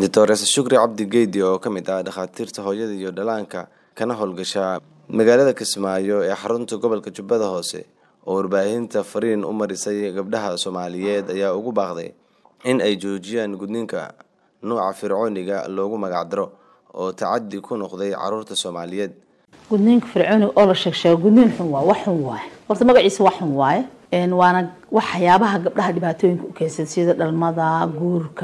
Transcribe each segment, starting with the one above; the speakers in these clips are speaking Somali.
doctores shukri cabdi geedi oo ka mid ah dhakhaatiirta hooyada iyo dhallaanka kana howlgasha magaalada kismaayo ee xarunta gobolka jubbada hoose oo warbaahinta fariin u marisay gabdhaha soomaaliyeed ayaa ugu baaqday in ay joojiyaan gudniinka nuuca fircooniga loogu magacdaro oo tacadi ku noqday caruurta soomaaliyeed gudniinka fircooniga oo la sheegsheego gudniin xun waa wax xun waaye horta magaciisa wax xun waaye waana waxyaabaha gabdhaha dhibaatooyinka u keensada sida dhalmada guurka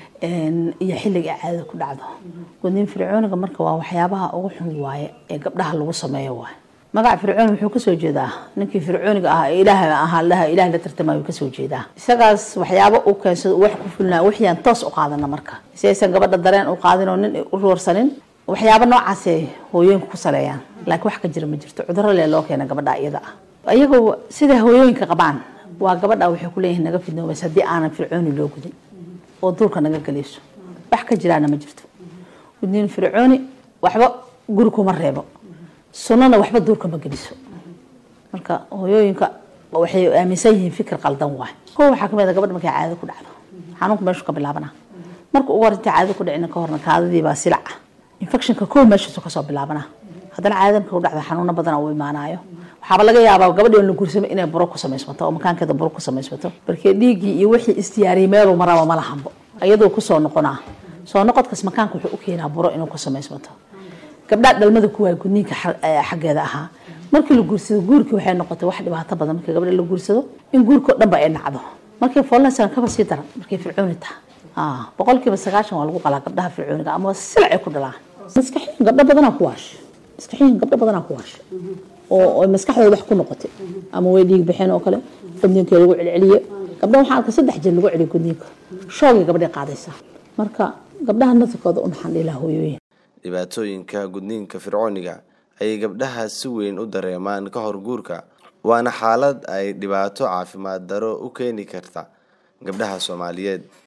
iyo xilliga caadada ku dhacdo gudniin fircooniga marka waa waxyaabaha ugu xun waaye ee gabdhaha lagu sameeyo waaye magaca fircooni wuxuu kasoo jeedaa ninkii fircooniga ah ee ilaah ahaa laha ilaah la tartamayo kasoo jeedaa isagaas waxyaabo u keensado wax ku fulnaa wixiyaan toos u qaadana marka si aysan gabadha dareen u qaadin oo nin u roorsanin waxyaabo noocaasay hooyooyinka ku saleeyaan laakiin wax ka jira ma jirto cuduro lee loo keena gabadha iyada ah iyagoo siday hooyooyinka qabaan waa gabadha waxay kuleeyihin naga fidnoobays haddii aanan fircooni loo gudin oo duurka naga galayso wax ka jiraana ma jirto gudniin fircooni waxba guri kuma reebo sunnana waxba duurka ma geliso marka hooyooyinka waxay aaminsan yihiin fikir qaldan waay ko waxaa kamid a gabadha markay caadada ku dhacdo xanuunka meeshu ka bilaabana marka ugu hor inta caadada ku dhicina ka horna kaadadiibaa silaca infectionka ko meeshiisu kasoo bilaabana haddana caadada marka ku dhacda xanuuno badana uu imaanayo waxaaba laga yaabaa gabadhi la guursamo inay buro ku samaysmato oo makaankeeda buro ku samaysmato markee dhiiggii iyo wixii isdiyaariyay meeluu maraba ma lahanbo iyadoo kusoo noqonaa soo noqodkaas makaanka wuxuu u keenaa buro inuu ku samaysmato gabdhaa dhalmada kuwaay gudniinka xaggeeda ahaa markii la guursado guurkii waxay noqotay wax dhibaato badan markii gabdha la guursado in guurkao dhanba ay dhacdo markii foolnaysan kaba sii daran markay fircooni taha boqolkiiba sagaashan waa lagu qalaa gabdhaha fircooniga ama silac ay ku dhalaan maskaxiyan gabdho badanaa ku waasha maskaxiyan gabdho badanaa ku waasha oo maskaxdooda wax ku noqotay ama way dhiig baxeen oo kale gudniinkii lagu celceliye gabdha waxaan arkay saddex jeer lagu celiyo gudniinka shoogay gabdhay qaadaysaa marka gabdhaha nasirkooda u naxan ilaa hooyooyin dhibaatooyinka gudniinka fircooniga ayay gabdhaha si weyn u dareemaan ka hor guurka waana xaalad ay dhibaato caafimaad daro u keeni karta gabdhaha soomaaliyeed